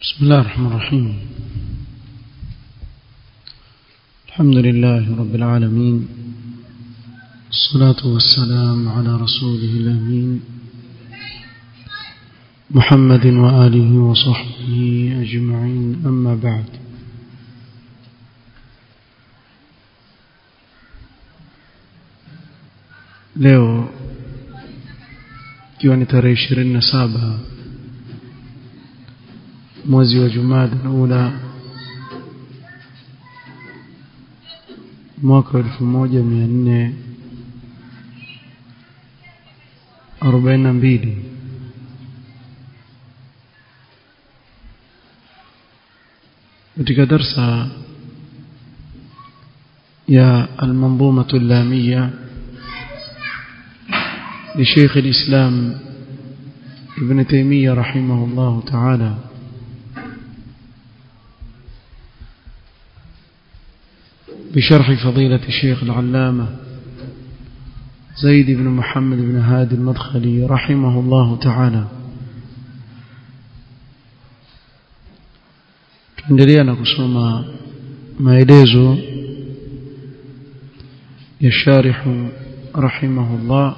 بسم الله الرحمن الرحيم الحمد لله رب العالمين الصلاة والسلام على رسوله الأمين محمد وآله وصحبه أجمعين أما بعد leo ikiwa ni tarehe ishirini na saba mwezi wa jumada ula mwaka wa elfu moja mia nne arobaini na mbili katika darsa ya almanzumatu llamiya لشيخ الإسلام ابن تيمية رحمه الله تعالى بشرح فضيلة الشيخ العلامة زيد بن محمد بن هادي المدخلي رحمه الله تعالى tuendelea na kusoma maelezo ya sharihu rahimahullah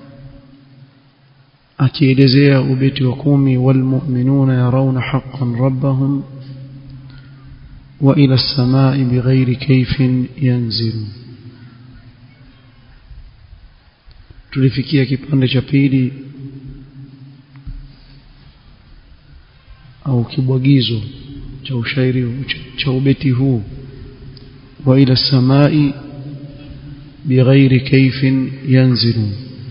akielezea ubeti wa kumi walmu'minuna yarawna haqqan rabbahum wa ila as-samai bighairi kayfin yanzilu tulifikia kipande cha pili au kibwagizo cha ushairi cha ubeti huu wa ila as-samai bighairi kayfin yanzilu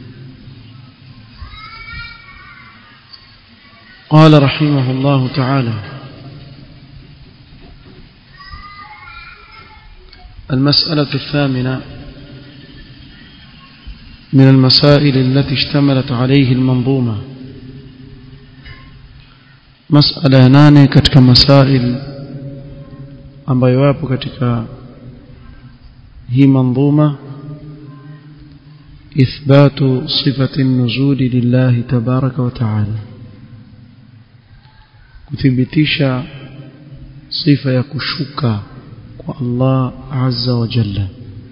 قال رحمه الله تعالى المسألة الثامنة من المسائل التي اشتملت عليه المنظومة مسألة ناني كتك مسائل ambayo yapo katika hii manzuma ithbatu sifati nuzuli lillahi tabaraka wa taala kuthibitisha sifa ya kushuka kwa Allah azza wa jalla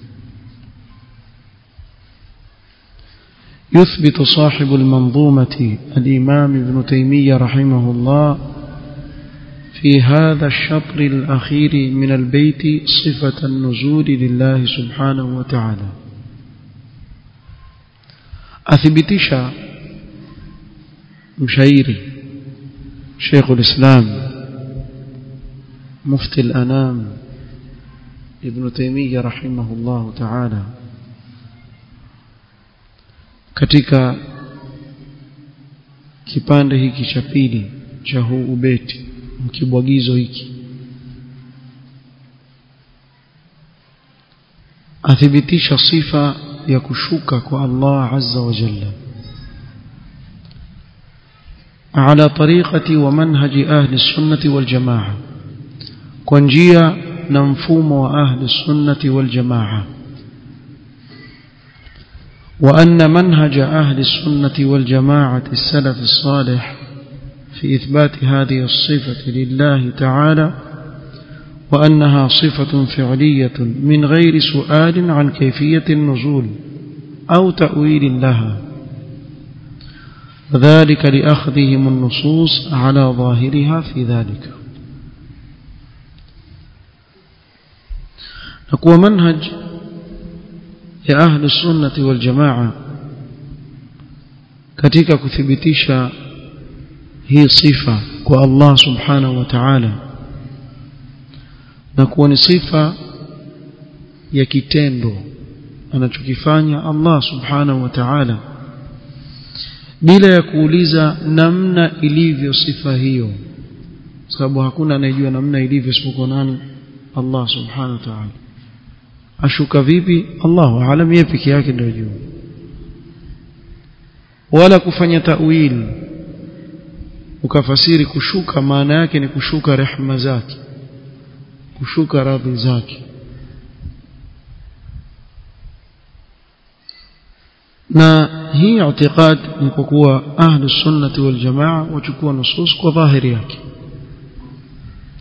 يثبت صاحب المنظومة الإمام ابن تيمية رحمه الله في هذا الشطر الأخير من البيت صفة النزول لله سبحانه وتعالى أثبتش مشايري شيخ الإسلام مفتي الأنام ابن تيمية رحمه الله تعالى katika kipande hiki cha pili cha huu ubeti mkibwagizo hiki athibitisha sifa ya kushuka kwa Allah azza wa jalla على طريقة ومنهج أهل السنة والجماعة كونجيا نمفوم وأهل السنة والجماعة وأن منهج أهل السنة والجماعة السلف الصالح في إثبات هذه الصفة لله تعالى وأنها صفة فعلية من غير سؤال عن كيفية النزول أو تأويل لها وذلك لأخذهم النصوص على ظاهرها في ذلك نقوى منهج يا أهل السنة والجماعة katika kuthibitisha hii sifa kwa Allah subhanahu wa ta'ala na kuwa ni sifa ya kitendo anachokifanya Allah subhanahu wa ta'ala bila ya kuuliza namna ilivyo sifa hiyo sababu hakuna anayejua namna ilivyo isipokuwa nani Allah subhanahu wa ta'ala ashuka vipi Allahu aalam yeye peke yake ndio juu wala kufanya tawil ukafasiri kushuka maana yake ni kushuka rehma zake kushuka radhi zake na hii i'tiqad ni kwa kuwa ahlu sunnati wal jamaa wachukua nusus kwa dhahiri yake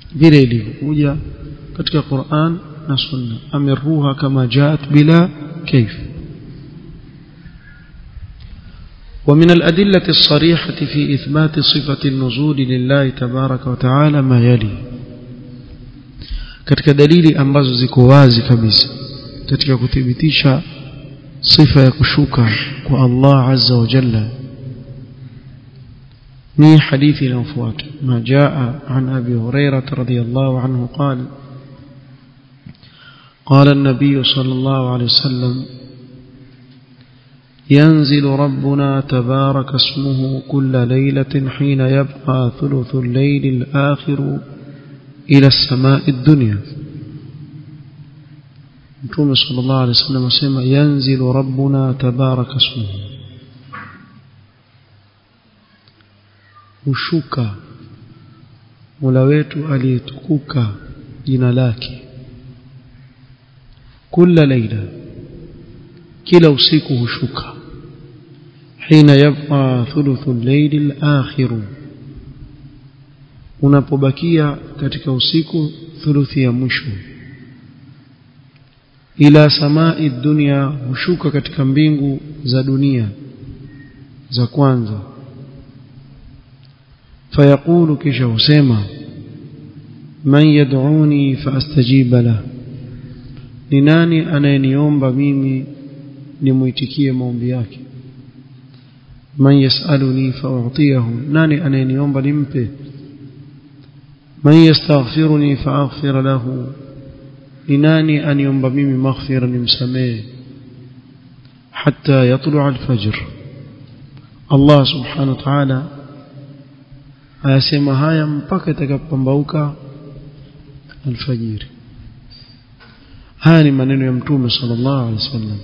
vile ilivyokuja katika Qur'an na Sunna amirruha kama jaat bila كيف ومن الأدلة الصريحة في إثبات صفة النزول لله تبارك وتعالى ما يلي katika dalili ambazo ziko wazi kabisa katika kuthibitisha sifa ya kushuka kwa Allah azza wa jalla ni hadithi inayofuata ma jaa an abi hurairah radhiyallahu anhu qala قال النبي صلى الله عليه وسلم ينزل ربنا تبارك اسمه كل ليلة حين يبقى ثلث الليل الآخر إلى السماء الدنيا متوم صلى الله عليه وسلم سمع ينزل ربنا تبارك اسمه hushuka mola wetu aliyetukuka jina lake kila laila kila usiku hushuka hina yabqa thuluthu al-layl al-akhir unapobakia katika usiku thuluthi ya mwisho ila samai dunia hushuka katika mbingu za dunia za kwanza fayaqulu kisha husema man yad'uni faastajiba lahu ni nani anayeniomba mimi nimuitikie maombi yake man yasaluni fa'utiyahu nani anayeniomba nimpe man yastaghfiruni fa'aghfir lahu ni nani aniomba mimi maghfira nimsamehe hatta yatlu'a al-fajr Allah subhanahu wa ta'ala ayasema haya mpaka itakapopambauka alfajiri haya ni maneno ya mtume sallallahu alaihi wasallam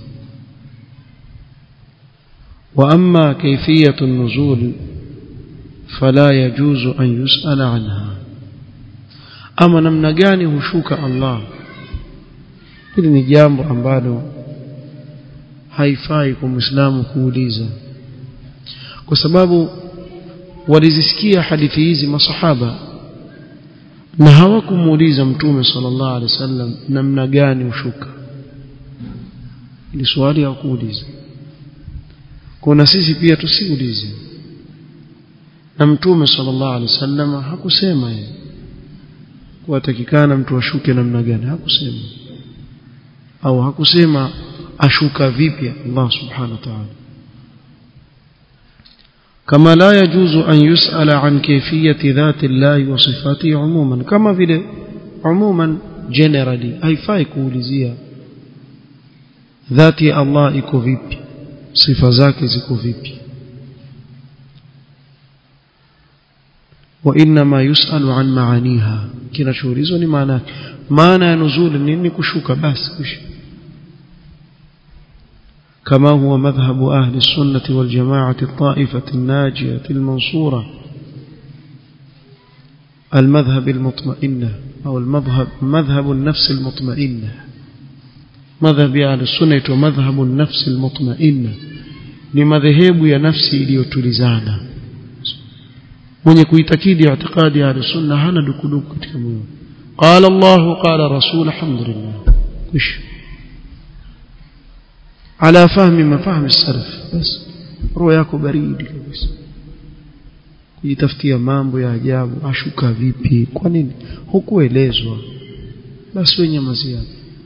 واما كيفيه النزول فلا يجوز ان يسال عنها اما namna gani hushuka Allah hili ni jambo ambalo haifai kwa muislamu kuuliza kwa sababu walizisikia hadithi hizi masahaba na hawakumuuliza mtume sallallahu alaihi wasallam namna gani ushuka ili swali hawakuuliza kuna sisi pia tusiulize na mtume sallallahu alaihi wasallam hakusema yeye kuwatakikana mtu ashuke namna gani hakusema au hakusema ashuka vipi Allah subhanahu wa ta'ala كما لا يجوز أن يسأل عن كيفية ذات الله وصفاته عموما كما vile عموما generally haifai kuulizia dhati ya Allah iko vipi sifa zake ziko vipi وإنما يسأل عن معانيها kinachoulizwa ni maana maana ya nuzul nini kushuka basi kushuka كما هو مذهب أهل السنة والجماعة الطائفة الناجية المنصورة المذهب المطمئنة أو المذهب مذهب النفس المطمئنة مذهب أهل السنة ومذهب النفس المطمئنة لمذهب يا نفسي iliyotulizana mwenye kuitakidi i'tiqadi ya sunna hana dukuduku katika moyo qala Allah qala rasul alhamdulillah kush على فهم مفاهيم السلف بس roho yako baridi kabisa kujitafutia mambo ya ajabu ashuka vipi kwa nini hukuelezwa basi wenye mazia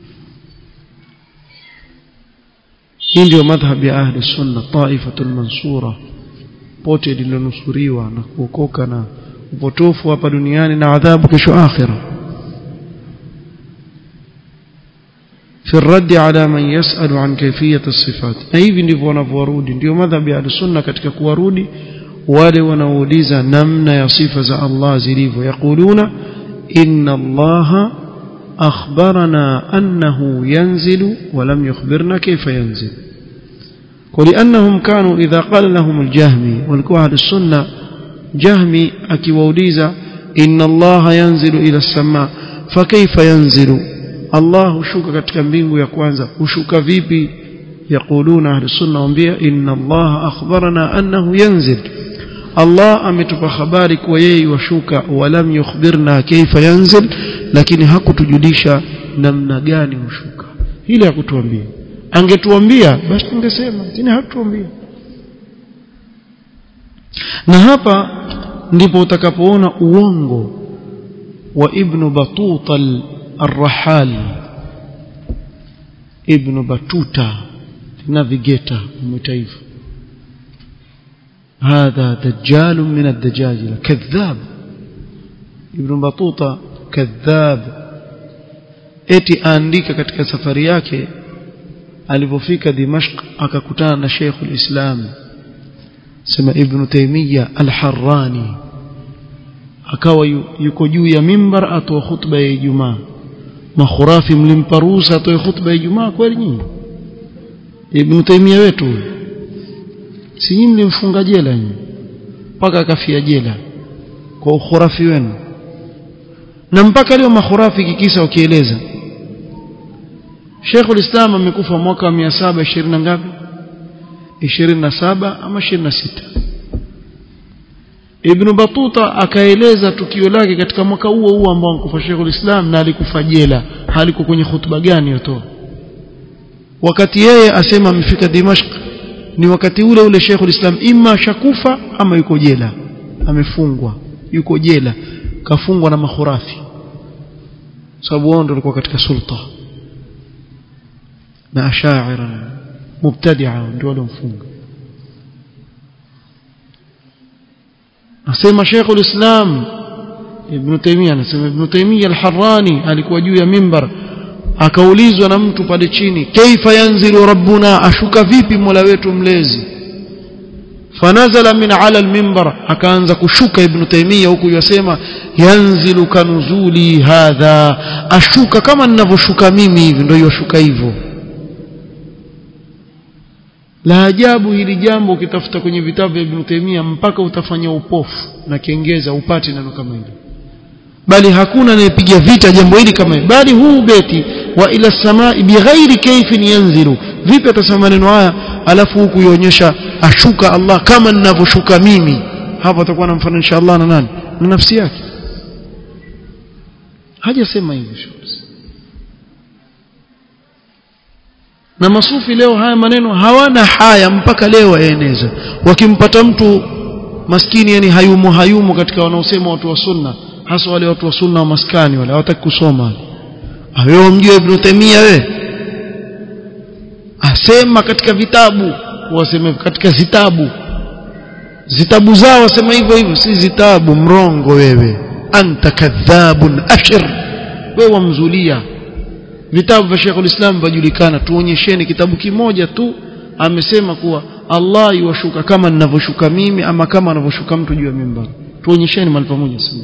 hii ndio madhhabi ya ahli sunna taifatul mansura pote lililonusuriwa na kuokoka na upotofu hapa duniani na adhabu kesho akhira في الرد على من يسأل عن كيفية الصفات hivi ndivyo wanavyorudi ndio madhhabi ya sunna katika kuwarudi wale wanaouliza namna ya sifa za Allah zilivyo yakuluna inna Allah akhbarana annahu yanzilu wa lam yukhbirna kayfa yanzil ولانهم كانوا اذا قال لهم الجهمي والكوا اهل السنه جهمي akiwauliza inna Allah yanzilu ila as-samaa fakayfa yanzilu Allah hushuka katika mbingu ya kwanza hushuka vipi yaquluna ahli sunna waambia inna Allah akhbarana annahu yanzil Allah ametupa habari kuwa yeye washuka walam yukhbirna kaifa yanzil lakini hakutujulisha namna gani hushuka hili hakutuambia angetuambia basi tungesema lakini hakutuambia na hapa ndipo utakapoona uongo wa ibn batuta al-rahal ibn batuta navigator mtaifa هذا دجال من الدجاجلة كذاب ابن بطوطة كذاب eti aandika katika safari yake alipofika Dimashq akakutana na Sheikh al-Islam sema Ibn Taymiyyah al-Harrani akawa yuko juu ya mimbar atoa khutba ya Ijumaa makhurafi mlimpa ruhusa atoe khutba ya Ijumaa kweli nyinyi Ibn Taymiyyah wetu si nyinyi mlimfunga jela nyinyi mpaka akafia jela kwa ukhurafi wenu na mpaka leo makhurafi kikisa wakieleza Sheikhul Islam amekufa mwaka wa 720 na ngapi 27 ama 26 Ibn Batuta akaeleza tukio lake katika mwaka huo huo ambao amekufa Sheikhul Islam na alikufa jela haliko kwenye hutuba gani yotoa wakati yeye asema amefika Dimashq ni wakati ule ule Sheikhul Islam ima shakufa ama yuko jela amefungwa yuko jela kafungwa na makhurafi sababu wao ndio walikuwa katika sulta na ashaira mubtadi'a ndio waliomfunga asema Sheikhul Islam Ibn Taymiyyah anasema Ibn Taymiyyah al-Harrani alikuwa juu ya mimbar akaulizwa na mtu pale chini kaifa yanzilu rabbuna ashuka vipi mola wetu mlezi fanazala min ala al-minbar akaanza kushuka ibn taymiya huku yasema yanzilu kanuzuli hadha ashuka kama ninavyoshuka mimi hivi ndio yoshuka hivyo la ajabu hili jambo ukitafuta kwenye vitabu vya ibn taymiya mpaka utafanya upofu na kengeza upate neno kama hili bali hakuna anayepiga vita jambo hili kama hili bali huu beti wa ila samai bighairi kayfin yanzilu vipi atasema maneno haya alafu huku ionyesha ashuka Allah kama ninavyoshuka mimi hapo atakuwa anamfananisha Allah na nani na nafsi yake hajasema hivyo na masufi leo haya maneno hawana haya mpaka leo waeneza wakimpata mtu maskini yani hayumo hayumo katika wanaosema watu wa sunna hasa wale watu wa sunna wa maskani wale hawataki kusoma wewe umjue Ibn Taymiyyah wewe asema katika vitabu waseme katika zitabu zitabu zao wasema hivyo hivyo si zitabu mrongo wewe anta kadhabun ashir wewe wamzulia vitabu vya Sheikh ulislam vajulikana tuonyesheni kitabu kimoja tu amesema kuwa Allah yuwashuka kama ninavyoshuka mimi ama kama anavyoshuka mtu juu ya mimbar tuonyesheni mahali pamoja sema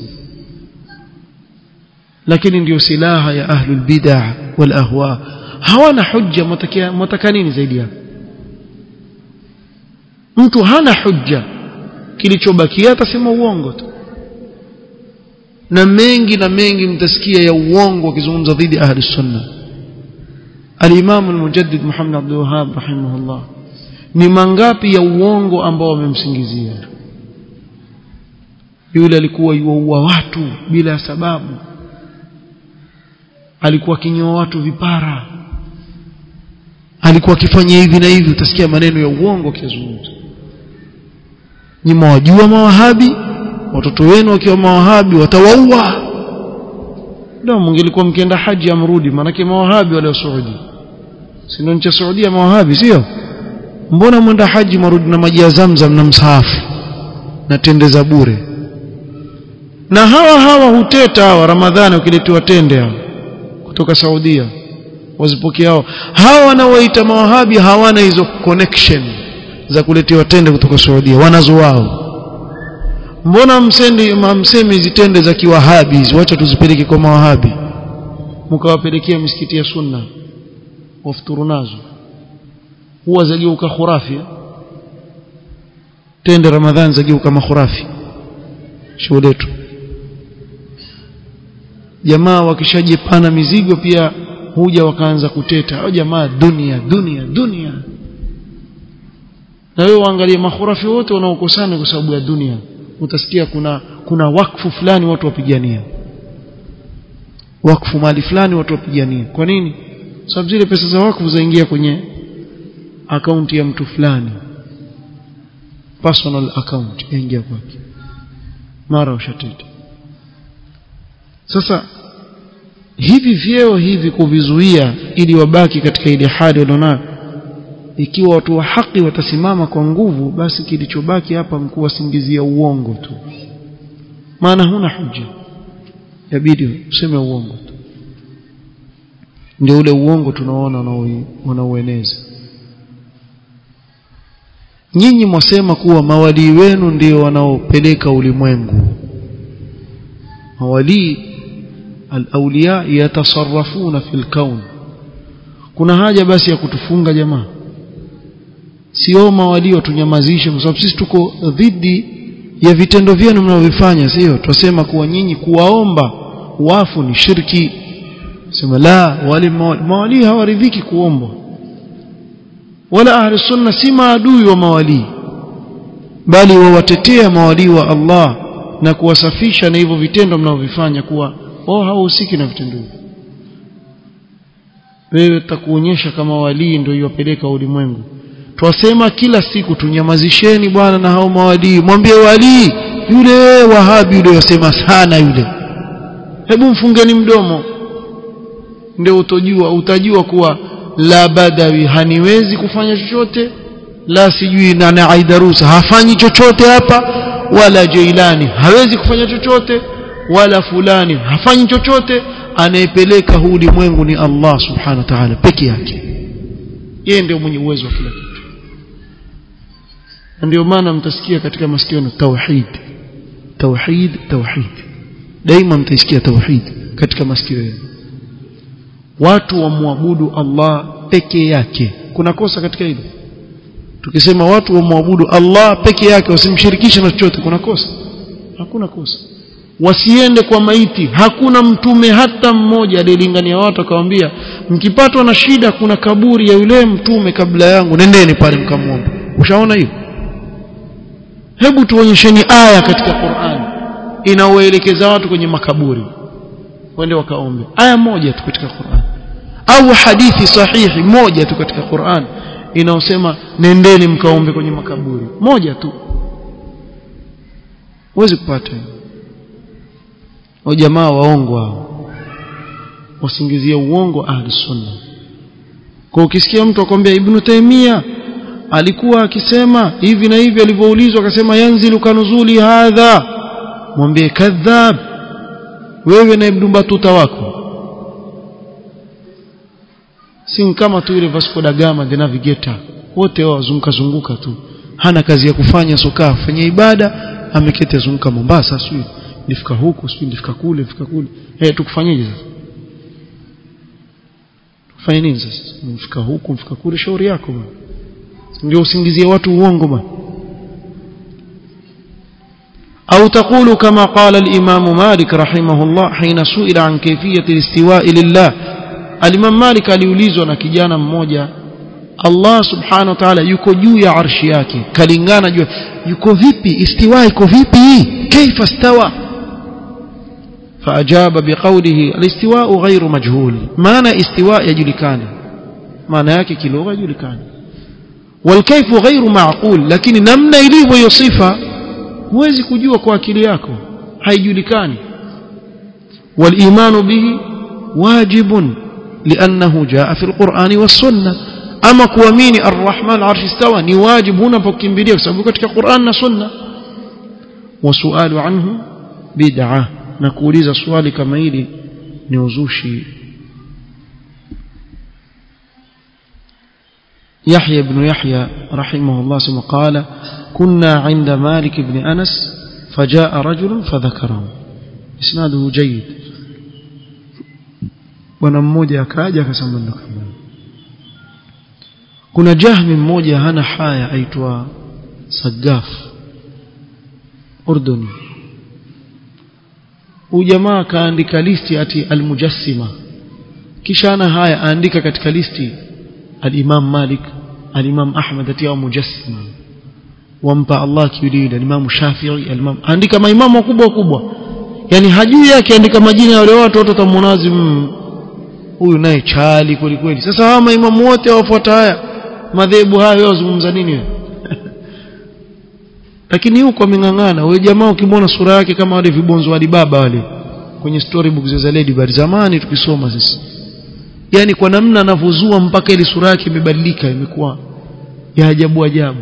lakini ndio silaha ya ahlul bid'ah wal ahwa hawana hujja mtakia mtaka nini zaidi hapo mtu hana hujja kilichobakia atasema uongo tu na mengi na mengi mtasikia ya uongo wakizungumza dhidi ahli sunna al-Imam al-Mujaddid Muhammad Abdul Wahhab rahimahullah ni mangapi ya uongo ambao wamemsingizia yule alikuwa yuua watu bila sababu alikuwa akinyoa watu vipara alikuwa akifanya hivi na hivi utasikia maneno ya uongo kizungumza ni mwajua mawahabi watoto wenu wakiwa mawahabi watawaua ndio mngelikuwa mkienda haji amrudi manake mawahabi wale wa Saudi si ndio nchi ya Saudi mawahabi sio mbona mwenda haji marudi na maji ya Zamzam na msahafu na tende za bure na hawa hawa huteta hawa Ramadhani ukiletewa tende hawa kutoka Saudia wazipokea hao hawa wanaoita mawahabi hawana hizo connection za kuletewa tende kutoka Saudia wanazo wao mbona msendi msemi hizi tende za kiwahabi hizi wacha tuzipeleke kwa mawahabi mkawapelekea misikiti ya sunna wafuturu nazo huwa zageuka khurafi tende ramadhani zageuka makhurafi shughuli yetu jamaa wakishajipana mizigo pia huja wakaanza kuteta au jamaa dunia dunia dunia na wewe uangalie makhurafi wote wanaokosana kwa sababu ya dunia utasikia kuna kuna wakfu fulani watu wapigania wakfu mali fulani watu wapigania kwa nini sababu zile pesa za wakfu zaingia kwenye akaunti ya mtu fulani personal account yaingia kwake mara ushatete sasa hivi vyeo hivi kuvizuia ili wabaki katika ile hali walionayo ikiwa watu wa haki watasimama kwa nguvu basi kilichobaki hapa mkuu wasingizia uongo tu maana huna hujja yabidi useme uongo tu ndio ule uongo tunaona wanaoeneza nyinyi mwasema kuwa mawalii wenu ndio wanaopeleka ulimwengu mawalii al-awliya yatasarrafuna fil kaun kuna haja basi ya kutufunga jamaa sio mawalii watunyamazishe kwa sababu sisi tuko dhidi ya vitendo vyenu mnavyofanya sio twasema kuwa nyinyi kuwaomba wafu ni shirki sema la wale mawalii hawaridhiki kuombwa wala ahli sunna si maadui wa mawalii bali wawatetea mawalii wa Allah na kuwasafisha na hivyo vitendo mnavyofanya kuwa wao hawahusiki na vitendo hivyo wewe takuonyesha kama walii ndio yopeleka ulimwengu twasema kila siku tunyamazisheni bwana na hao mawalii mwambie walii yule wahabi yule yasema sana yule hebu mfungeni mdomo ndio utojua utajua kuwa la badawi haniwezi kufanya chochote la sijui na aidarusa hafanyi chochote hapa wala jailani hawezi kufanya chochote wala fulani hafanyi chochote anayepeleka huu ulimwengu ni Allah subhanahu wa ta'ala peke yake yeye ndio mwenye uwezo wa kila kitu ndio maana mtasikia katika masikio na tauhid tauhid tauhid daima mtaisikia tauhid katika masikio yenu watu wamwabudu Allah peke yake kuna kosa katika hilo tukisema watu wamwabudu Allah peke yake wasimshirikishe na chochote kuna kosa hakuna kosa wasiende kwa maiti hakuna mtume hata mmoja aliyelingania watu akamwambia mkipatwa na shida kuna kaburi ya yule mtume kabla yangu nendeni pale mkamwombe ushaona hiyo hebu tuonyesheni aya katika Qur'an inaoelekeza watu kwenye makaburi wende wakaombe aya moja tu katika Qur'an au hadithi sahihi moja tu katika Qur'an inaosema nendeni mkaombe kwenye makaburi moja tu huwezi kupata hiyo jamaa waongo hao wasingizia uongo ahli sunna kwa ukisikia mtu akwambia ibn Taymiyyah alikuwa akisema hivi na hivi alivyoulizwa akasema yanzilu kanuzuli hadha mwambie kadhab wewe na ibn Batuta wako si kama tu ile Vasco da Gama the navigator wote wao wazunguka zunguka tu hana kazi ya kufanya soka fanya ibada ameketi azunguka Mombasa sio nifika huku sio nifika kule nifika kule eh tukufanyeje sasa tufanye nini sasa nifika huku nifika kule shauri yako bwana ndio usingizie watu uongo bwana أو تقول كما قال الإمام مالك رحمه الله حين سئل عن كيفية الاستواء لله الإمام مالك aliulizwa na kijana mmoja Allah subhanahu wa ta'ala yuko juu ya arshi yake kalingana juu yuko vipi istiwa iko vipi kaifa istawa فأجاب بقوله الاستواء غير مجهول معنى استواء يجلكان معنى yake kilugha يجلكان والكيف غير معقول lakini namna ilivyo hiyo sifa huwezi kujua kwa akili yako haijulikani والإيمان به واجب لأنه جاء في القرآن والسنة أما كواميني الرحمن عرش استوى ni واجب هنا فكمبيليه kwa sababu katika Qur'an na Sunna وسؤال عنه بدعة na kuuliza swali kama hili ni uzushi يحيى بن يحيى رحمه الله ثم قال كنا عند مالك بن أنس فجاء رجل فذكره إسناده جيد bwana mmoja akaja akasema ndo kama kuna jahmi mmoja hana haya aitwa Sagaf Urduni huyu jamaa akaandika listi ati almujassima kisha ana haya aandika katika listi al-Imam Malik al-Imam Ahmad ati au mujassima wampa Allah kiulile Imam Shafi'i Imam andika maimamu wakubwa wakubwa yani hajui yake andika majina ya wale watu watu watamuonazi huyu naye chali kweli kweli sasa hawa maimamu wote wafuata haya madhehebu hayo wazungumza nini wewe lakini huko ameng'ang'ana wewe jamaa ukimwona sura yake kama wale vibonzo wa baba wale kwenye storybook za Lady Bird zamani tukisoma sisi yani kwa namna anavyozua mpaka ile sura yake imebadilika imekuwa ya ajabu ajabu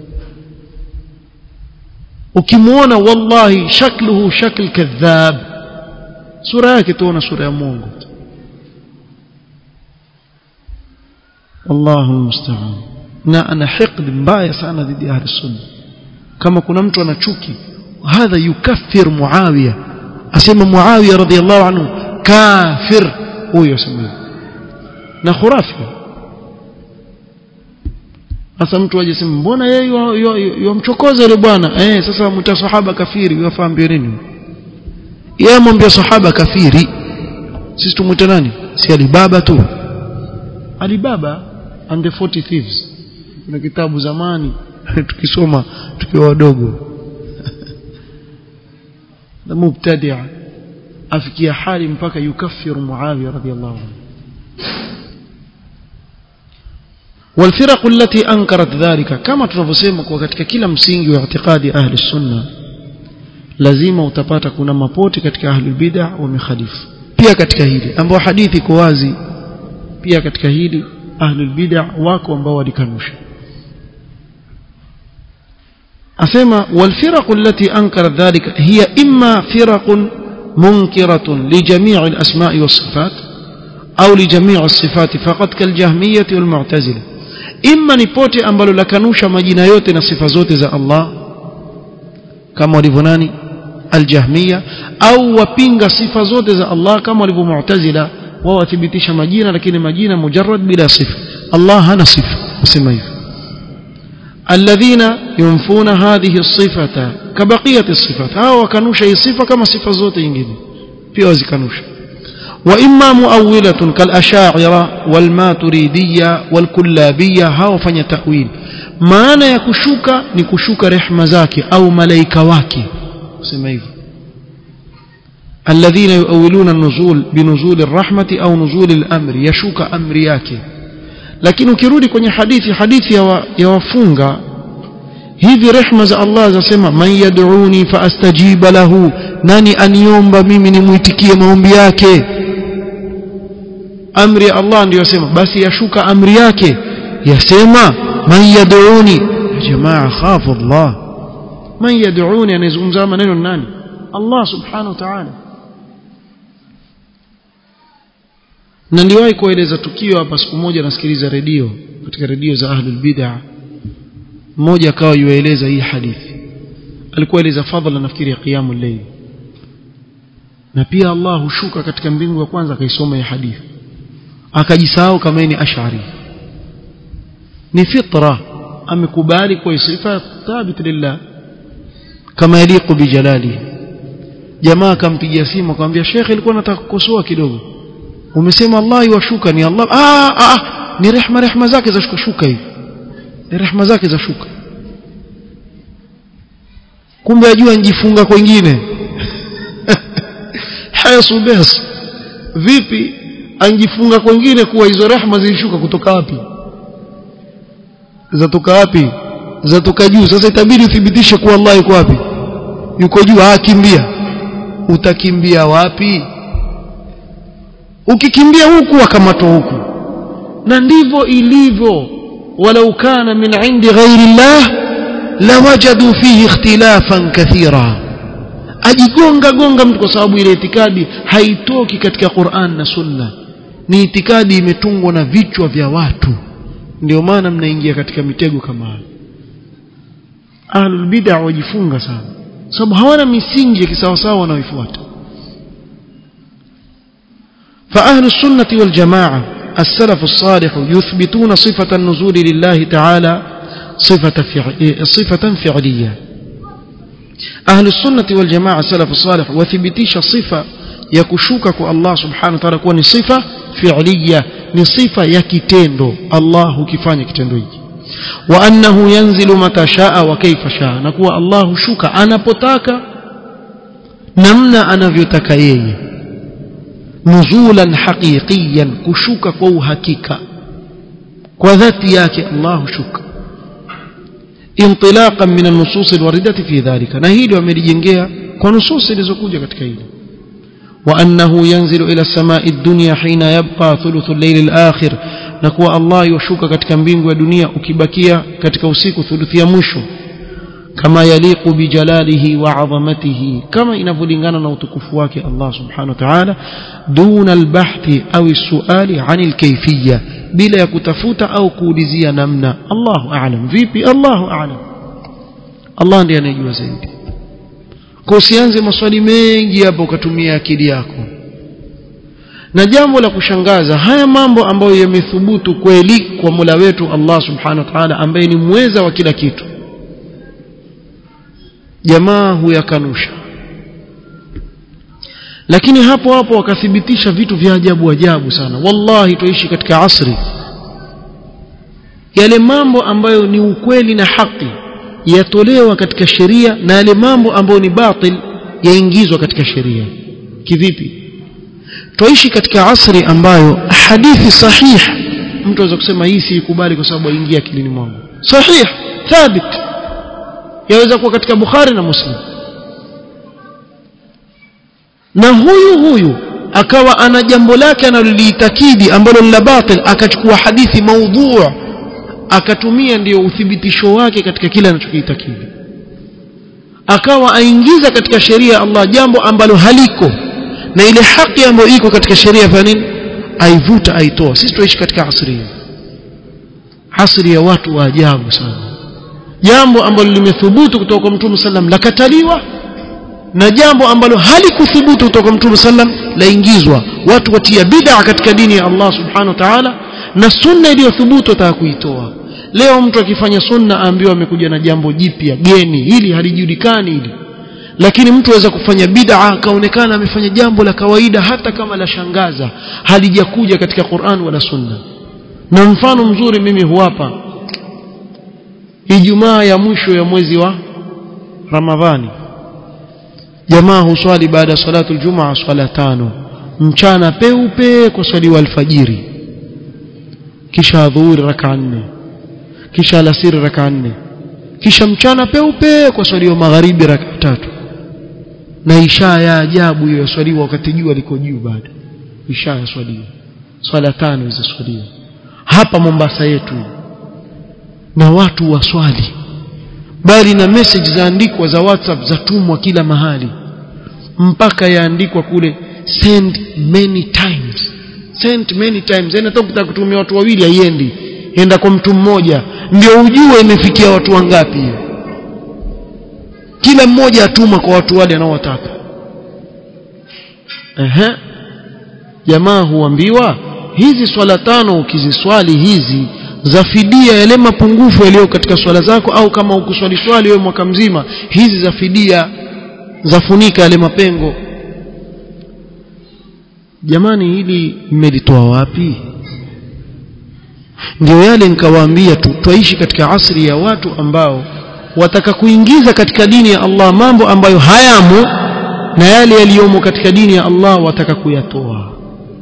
ukimuona wallahi shakluhu shakl kadhab sura yake tuona sura ya Mungu Allahu musta'an na ana hiqd mbaya sana dhidi ya ahli sunna kama kuna mtu ana chuki hadha yukaffir muawiya asema muawiya radhiyallahu anhu kafir huyo asema na khurafi sasa mtu aje sema mbona yeye yomchokoza yule bwana eh sasa mta sahaba kafiri yafaambia nini yeye mwambia sahaba kafiri sisi tumuita nani si alibaba tu alibaba and the 40 thieves kuna kitabu zamani tukisoma tukiwa wadogo na mubtadia afikia hali mpaka yukaffiru muawiya radhiyallahu anhu والفرق التي أنكرت ذلك كما tunavyosema kwa katika kila msingi wa itikadi ahli sunna lazima utapata kuna mapoti katika ahli bid'ah wamekhalifu pia katika hili ambao hadithi iko wazi pia katika hili ahli bid'ah wako ambao walikanusha asema والفرق التي أنكرت ذلك هي إما فرق منكرة لجميع الأسماء والصفات أو لجميع الصفات فقط كالجهمية والمعتزلة إما نبوتي أمبالو لكنوش مجينا يوتي نصفة زوتي زي الله كما ولفناني الجهمية أو وبينغ صفة زوتي زي الله كما ولفو معتزلة ووثبتش مجينا لكن مجينا مجرد بلا صفة الله هنا صفة وسميه الذين ينفون هذه الصفة كبقية الصفات هاو كانوش أي صفة كما صفة زوت ينجد في وزي كانوش وإما مؤولة كالأشاعرة والماتريدية والكلابية هاو فني تأويل maana ya kushuka ni kushuka rehma zake au malaika wake sema hivyo alladhina yuawiluna an-nuzul binuzul ar-rahmati au nuzul al-amri yashuka amri yake lakini ukirudi kwenye hadithi hadithi ya, wa, ya wafunga hivi rehma za Allah zasema man yad'uni faastajiba lahu nani aniomba mimi nimuitikie maombi yake amri ya Allah ndiyo yasema basi yashuka amri yake yasema man yad'uni jamaa khafu Allah man yad'uni anazungumza maneno nani Allah subhanahu wa ta'ala na niliwahi kueleza tukio hapa siku moja nasikiliza redio katika redio za ahlul bid'ah mmoja akawa yueleza hii hadithi alikuwa eleza fadhila nafikiri ya qiyamul layl na pia Allah hushuka katika mbingu ya kwanza akaisoma hii hadithi akajisahau kama ni ash'ari ni fitra amekubali kwa sifa thabit lillah kama yaliqu bijalali jamaa akampigia simu akamwambia Sheikh ilikuwa nataka kukosoa kidogo umesema Allah yuwashuka ni Allah ah, ah ni rehma rehma zake za shuka shuka hivi ni rehma zake za shuka kumbe ajua njifunga kwingine hayasu bas vipi anjifunga kwingine kuwa hizo rehma zilishuka kutoka wapi zatoka wapi zatoka juu sasa itabidi uthibitishe kuwa Allah yuko wapi yuko juu akimbia utakimbia wapi ukikimbia huku wakamatwa huku na ndivyo ilivyo walau kana min indi ghairi llah lawajadu fihi ikhtilafan kathira ajigonga gonga mtu kwa sababu ile itikadi haitoki katika Qur'an na Sunna ni itikadi imetungwa na vichwa vya watu ndio maana mnaingia katika mitego kama hayo ahlul bid'ah wajifunga sana sababu hawana misingi ya kisawasawa wanaoifuata فأهل السنة والجماعة السلف الصالح يثبتون صفة النزول لله تعالى صفة, فعل صفة فعلية أهل السنة والجماعة السلف الصالح وثبتيش صفة يكشوكك الله سبحانه وتعالى كون صفة فعلية ni sifa ya kitendo Allah hukifanya kitendo hiki wa annahu yanzilu mata shaa wa kaifa shaa na kuwa Allah hushuka anapotaka namna anavyotaka yeye nuzulan haqiqiyan kushuka kwa uhakika kwa dhati yake Allah hushuka intilaqan min an-nusus al-waridati fi dhalika na hili wamelijengea kwa nusus zilizokuja katika hili وأنه ينزل إلى السماء الدنيا حين يبقى ثلث الليل الآخر نكوى الله يشوك katika mbingu ya dunia ukibakia katika usiku thuluthi ya mwisho kama yaliqu bijalalihi wa azamatihi kama inavyolingana na utukufu wake Allah subhanahu wa ta'ala duna albahthi au suali anil kayfiyya bila ya kutafuta au kuulizia namna Allahu a'lam vipi Allahu a'lam Allah ndiye anayejua zaidi kwa usianze maswali mengi hapo ukatumia akili yako na jambo la kushangaza haya mambo ambayo yamethubutu kweli kwa Mola wetu Allah subhanahu wa ta'ala ambaye ni mweza wa kila kitu jamaa huyakanusha lakini hapo hapo wakathibitisha vitu vya ajabu ajabu sana wallahi tuishi katika asri yale mambo ambayo ni ukweli na haki yatolewa katika sheria na yale mambo ambayo ni batil yaingizwa katika sheria kivipi tuishi katika asri ambayo hadithi sahih mtu anaweza kusema hii siikubali kwa sababu aingia akilini mwangu sahih thabit yaweza kuwa katika Bukhari na Muslim na huyu huyu akawa ana jambo lake analoliitakidi ambalo ni la batil akachukua hadithi maudhu akatumia ndiyo uthibitisho wake katika kile anachokiitakidi akawa aingiza katika sheria ya Allah jambo ambalo haliko na ile haki ambayo iko katika sheria ya nini aivuta aitoa sisi tuishi katika asri asri ya watu wa ajabu sana jambo ambalo limethubutu kutoka kwa Mtume sallam lakataliwa na jambo ambalo halikuthubutu kutoka kwa Mtume sallam laingizwa watu watia bid'a katika dini ya Allah subhanahu wa ta'ala na sunna iliyothubutu wataka kuitoa leo mtu akifanya sunna aambiwa amekuja na jambo jipya geni hili halijulikani hili lakini mtu aweza kufanya bid'a akaonekana amefanya jambo la kawaida hata kama la shangaza halijakuja katika Qur'an wala sunna na mfano mzuri mimi huwapa Ijumaa ya mwisho ya mwezi wa Ramadhani jamaa huswali baada ya salatu aljumaa swala tano mchana peupe kwa swali wa alfajiri kisha dhuhuri raka nne kisha alasiri raka nne kisha mchana peupe kwa swali wa magharibi raka tatu na isha ya ajabu hiyo yaswaliwa wakati jua liko juu bado isha yaswaliwa swala tano hizo swaliwa hapa Mombasa yetu na watu waswali bali na message zaandikwa za WhatsApp zatumwa kila mahali mpaka yaandikwa kule send many times send many times yani hata ukitaka kutumia watu wawili haiendi enda kwa mtu mmoja ndio ujue imefikia watu wangapi hiyo kila mmoja atuma kwa watu wale anaowataka ehe jamaa huambiwa hizi swala tano ukiziswali hizi za fidia yale mapungufu yaliyo katika swala zako au kama ukuswali swali wewe mwaka mzima hizi za fidia zafunika yale mapengo jamani hili mmelitoa wapi ndio yale nikawaambia tu twaishi katika asri ya watu ambao wataka kuingiza katika dini ya Allah mambo ambayo hayamo na yale yaliyomo katika dini ya Allah wataka kuyatoa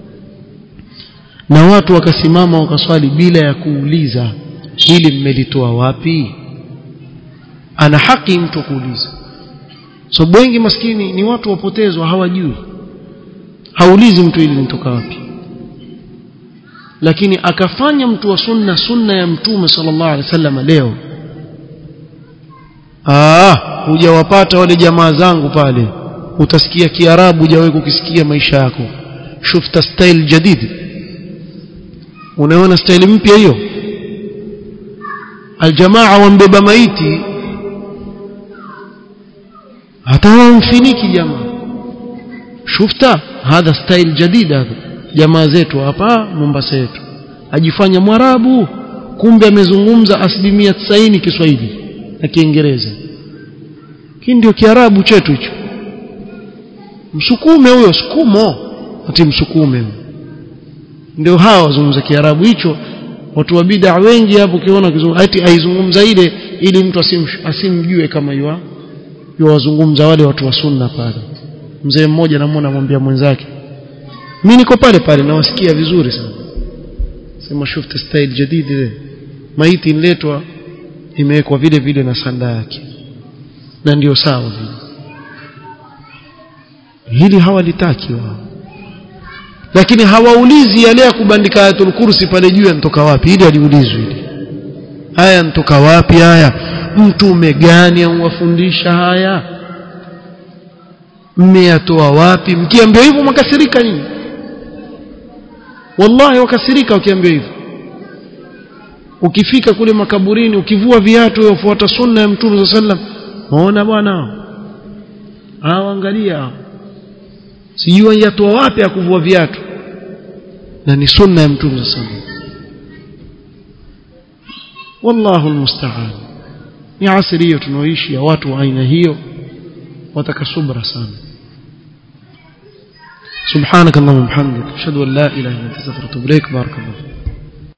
na watu wakasimama wakaswali bila ya kuuliza hili mmelitoa wapi ana haki mtu kuuliza sababu so, wengi maskini ni watu wapotezwa hawajui haulizi mtu hili linatoka wapi lakini akafanya mtu wa sunna sunna ya mtume sallallahu alaihi wasallam leo ah hujawapata wale jamaa zangu pale utasikia kiarabu hujawahi kukisikia maisha yako shufta style jadid unaona style mpya hiyo aljamaa wambeba maiti hata wamfiniki jamaa shufta hadha style jadid hadha jamaa zetu hapa Mombasa yetu ajifanya mwarabu kumbe amezungumza asilimia 90 Kiswahili na Kiingereza hii ndio kiarabu chetu hicho msukume huyo sukumo ati msukume ndio hawa wazungumza kiarabu hicho watu wa bid'a wengi hapo ukiona ati aizungumza ile ili mtu asim, asimjue kama yua wazungumza wale watu wa sunna pale mzee mmoja namuona anamwambia mwenzake mimi niko pale pale nawasikia vizuri sana sema shufta style jadidi ile maiti inletwa imewekwa vile vile na sanda yake na ndio sawa vile hili hawalitaki wao lakini hawaulizi yale ya kubandika ayatul kursi pale juu yanatoka wapi ili aliulizwe hili haya yanatoka wapi haya mtume gani amwafundisha haya mmeyatoa wapi mkiambiwa hivyo makasirika nyinyi wallahi wakasirika ukiambiwa hivyo ukifika kule makaburini ukivua viatu ufuata sunna ya mtume sallam waona bwana hao angalia sijui yatoa wapi ya kuvua viatu na ni sunna ya mtume sallam wallahu almusta'an ni asiri hiyo tunaoishi ya watu wa aina hiyo wataka subra sana سبحانك اللهم وبحمدك اشهد ان لا اله الا انت استغفرك واتوب اليك بارك الله